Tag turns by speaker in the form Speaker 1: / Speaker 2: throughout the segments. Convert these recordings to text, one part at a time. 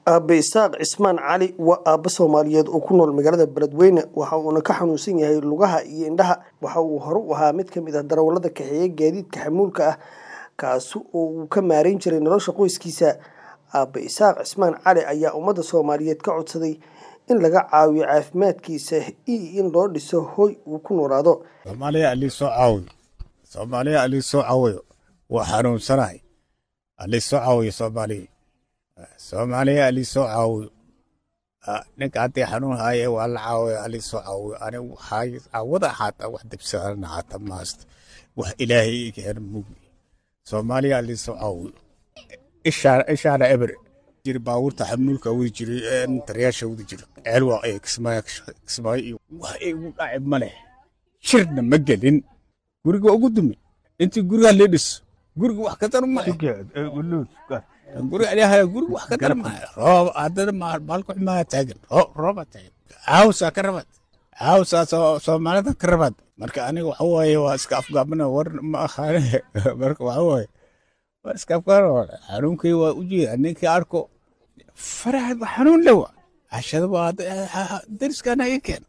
Speaker 1: aabe isaaq cismaan cali waa aabbe soomaaliyeed oo ku nool magaalada beledweyne waxa uuna ka xanuunsan yahay lugaha iyo indhaha waxa uu hore u ahaa mid ka mid ah darawallada kaxeeya gaadiidka xamuulka ah kaasi oo uu ka maareyn jiray nolosha qoyskiisa aabe isaaq cismaan cali ayaa ummadda soomaaliyeed ka codsaday in laga caawiyo caafimaadkiisa iyo in loo dhiso hoy uu ku noolaado
Speaker 2: soomaaliya alii soo caawiyo soomaaliya alii soo caawiyo waa xanuunsanahay alii soo caawiyo soomaaliya soomaaliya alii soo caawiyo ninka haddii xanuun haaye waa la caawiyo alii soo caawiyo anigu waxay caawada ahaata wax dibsadan ahaata maasta wax ilaahay ikeen mugi soomaaliya alii soo caawiyo ishaana eber jiri baabuurta xamuulka wadi jiray tarayaasha wadi jiray ceelwaa ee kismaayo kismaayo iyo wax igu dhaci ma leh shirna ma gelin guriga ugu dumi intii guriga lee dhiso guriga wax ka dar ma guriga ilahay guriga wax ka dar ma roob haddana maalku xumaa taagan rooba taagan caawsaa ka rabad caawsaa soomaalida ka rabad marka aniga waxa waaye waa iska afgaabana war ma ahaane marka waxa waaye waa iska afgaabana xanuunkay waa u jeeda ninkii arko faraha xanuun lewa cashada waa dariskana ii keeno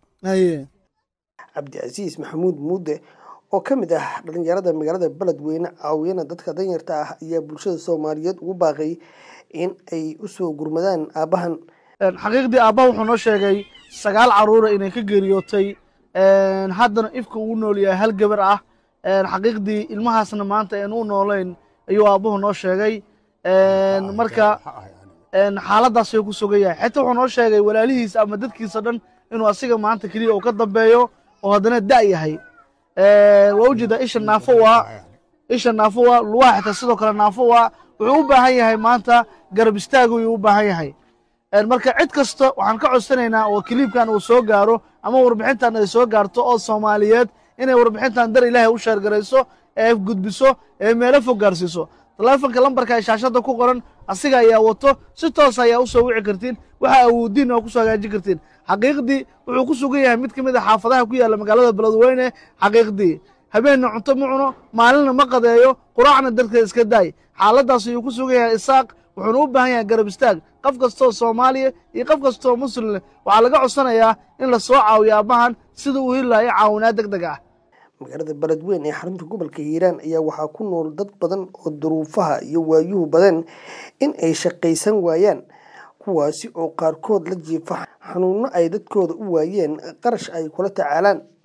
Speaker 1: cabdicasiis maxamuud muude oo ka mid ah dhalinyarada magaalada beledweyne caawiyana dadka danyarta ah ayaa bulshada soomaaliyeed ugu baaqay in ay usoo gurmadaan aabbahan
Speaker 3: xaqiiqdii aabbaha wuxuu noo sheegay sagaal caruura inay ka geeriyootay haddana ifka uu nool yahay hal gabar ah xaqiiqdii ilmahaasna maanta aan u noolayn ayuu aabbuhu noo sheegay marka xaaladaas ayuu ku sugan yahay xitaa wuxuu noo sheegay walaalihiisa ama dadkiisa dhan inuu asiga maanta keliya uu ka dambeeyo oo haddana da' yahay waa ujeedaa isha naafo waa isha naafo waa lugaha xitaa sidoo kale naafo waa wuxuu u baahan yahay maanta garab istaag ayuu u baahan yahay marka cid kasta waxaan ka codsanaynaa oo kiliibkan uu soo gaaro ama warbixintan ay soo gaarto oo soomaaliyeed inay warbixintan dar ilaahay u sheergarayso ee gudbiso ee meelo fog gaarsiiso taleefonka lambarka ee shaashadda ku qoran asiga ayaa wato si toos ayaa u soo wici kartiin waxa awoodiin oo kusoo hagaajin kartiin xaqiiqdii wuxuu ku sugan yahay mid ka mid a xaafadaha ku yaalla magaalada beledweyne xaqiiqdii habeenna cunto ma cuno maalinna ma qadeeyo quraacna dadka iska daay xaaladaas ayuu ku sugan yahay isaaq wuxuuna u baahan yahay garab istaag qof kastoo soomaaliya iyo qof kastoo muslimleh waxaa laga codsanayaa in la soo caawiyo aabbahan sida uu heli lahayo caawinaad deg deg ah
Speaker 1: magaalada beledweyne ee xarunta gobolka hiiraan ayaa waxaa ku nool dad badan oo duruufaha iyo waayuhu badan in ay shaqaysan waayaan kuwaasi oo qaarkood la jiifa xanuunno ay dadkooda u waayeen qarash ay kula tacaalaan